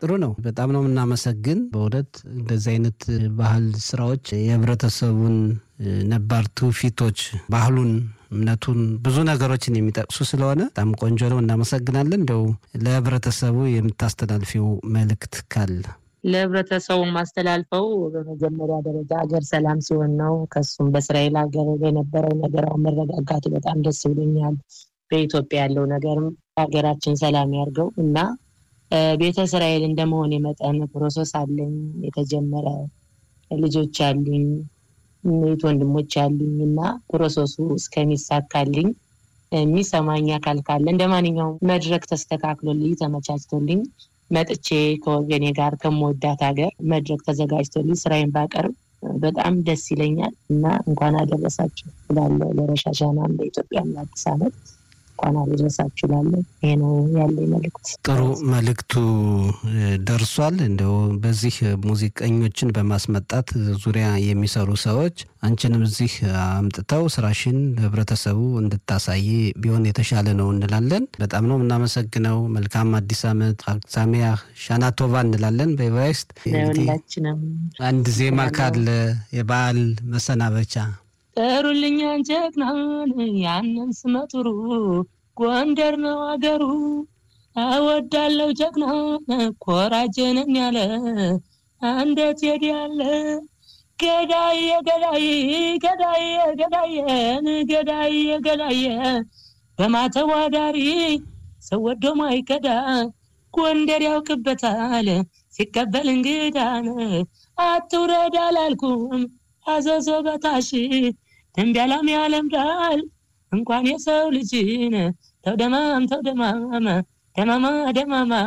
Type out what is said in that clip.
ጥሩ ነው። በጣም ነው የምናመሰግን። በእውነት እንደዚህ አይነት ባህል ስራዎች የህብረተሰቡን ነባር ትውፊቶች፣ ባህሉን፣ እምነቱን ብዙ ነገሮችን የሚጠቅሱ ስለሆነ በጣም ቆንጆ ነው። እናመሰግናለን። እንደው ለህብረተሰቡ የምታስተላልፊው መልእክት ካለ? ለህብረተሰቡ ማስተላልፈው በመጀመሪያ ደረጃ ሀገር ሰላም ሲሆን ነው። ከሱም በእስራኤል ሀገር የነበረው ነገር አሁን መረጋጋቱ በጣም ደስ ብሎኛል። በኢትዮጵያ ያለው ነገርም ሀገራችን ሰላም ያርገው እና ቤተ እስራኤል እንደመሆን የመጠን ፕሮሰስ አለኝ የተጀመረ ልጆች አሉኝ፣ እህት ወንድሞች አሉኝ እና ፕሮሰሱ እስከሚሳካልኝ የሚሰማኝ አካል ካለ እንደ ማንኛውም መድረክ ተስተካክሎልኝ ተመቻችቶልኝ መጥቼ ከወገኔ ጋር ከምወዳት ሀገር መድረክ ተዘጋጅቶልኝ ስራዬን ባቀርብ በጣም ደስ ይለኛል እና እንኳን አደረሳችሁ እላለሁ። ለረሻሻናም ለኢትዮጵያም ለአዲስ ዓመት እንኳን አደረሳችሁ እላለሁ። ይሄ ነው ያለኝ መልእክት። ጥሩ መልእክቱ ደርሷል። እንደው በዚህ ሙዚቀኞችን በማስመጣት ዙሪያ የሚሰሩ ሰዎች አንቺንም እዚህ አምጥተው ስራሽን ለህብረተሰቡ እንድታሳይ ቢሆን የተሻለ ነው እንላለን። በጣም ነው የምናመሰግነው። መልካም አዲስ ዓመት ሳሚያ ሻናቶቫ እንላለን በኤቨራይስት። ሁላችንም አንድ ዜማ ካለ የበዓል መሰናበቻ ጥሩልኛ ጀግናን ያንን ስመጥሩ ጎንደር ነው አገሩ እወዳለው ጀግና ኮራጀንን ያለ እንዴት ሄድ ያለ ገዳዬ ገዳዬ ገዳዬ ገዳዬን ገዳዬ ገዳዬ በማተዋዳሪ ሰው ወዶ ማይከዳ ጎንደር ያውቅበታል ሲቀበል እንግዳን አትውረድ አላልኩም አዘዞ በታሽ ደንቢያላም ያለምዳል እንኳን የሰው ልጅን ተውደማም ተውደማም ደማማ ደማማ